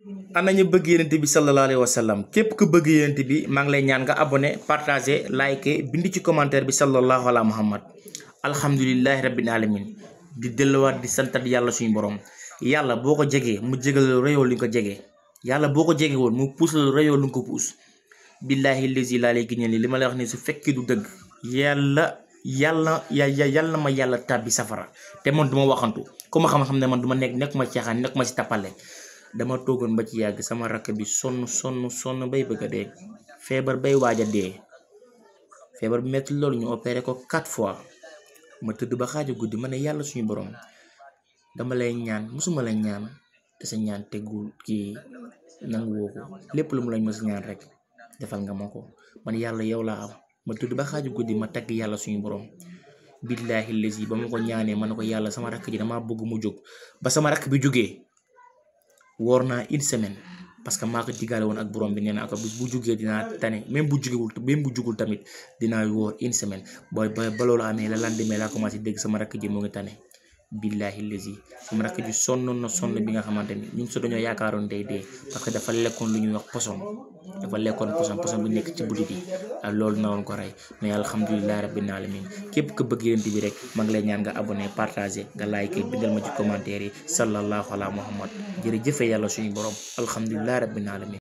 ana ñu bëgg yenent bi sallallahu alayhi wa sallam képp ku bëgg yenent bi maa ngi lay ñaan nga abonné partagé like bind ci commentaire bi sallallahu ala muhammad alhamdulillahi rabbil alamin di delluwaat di santat yàlla suñu borom yàlla boo ko jegee mu jégal rëyoo li nga ko jegee yàlla boo ko jege woon mu puus la rëyoo lu nga ko puus billahi lazi laa lay giñal li ma lay wax ni su fekkee du dëgg yàlla yàlla ya yàlla ma yàlla tàbbi safara te man duma waxantu ku ma xam-xam ne man duma nekk nekk ma caaxaan nekk ma si tappale dama toogoon ba ci yàgg sama rakk bi sonn sonn sonn bay bëgg a dee feebar bay waaj a dee feebar bi metti loolu ñu opéré ko quatre fois ma tëdd ba xaaju guddi ma ne yàlla suñu borom dama lay ñaan musuma lay ñaan te sa ñaan teggul kii nangu woo ko lépp lu mu lañ ma sa ñaan rek defal nga ma ko man yàlla yow laa am ma tëdd ba xaaju guddi ma tagg yàlla suñu borom billaahi lazi ba ma ko ñaanee ma ne ko yàlla sama rakk ji damaa bëgg mu jóg ba sama rakk bi jógee woor naa une semaine parce que maa ko digaale woon ak borom bi nee naa ko bis bu jógee dinaa tane même bu jógewul même bu jugul tamit dinaa woor une semaine booy ba ba loolu amee la lendemain laa commencé dégg sama rakk ji mu ngi tane billahi lazi sama rakk ji sonnoon na sonn bi nga xamante ni ñun so dañoo yaakaaroon day dee parce que dafa lekkoon lu ñuy wax poson dafa lekkoon poson poson bu nekk ci butit yi ak loolu naroon ko rey mais alhamdulilahi rabbil alamin képp ku bëgg yonent bi rek ma ngi lay ñaan nga abonné partagé nga like bindal ma ci commentaire yi sallallahu ala muhammad jërëjëfe yàlla suñu borom alhamdulilahi rabbil alamin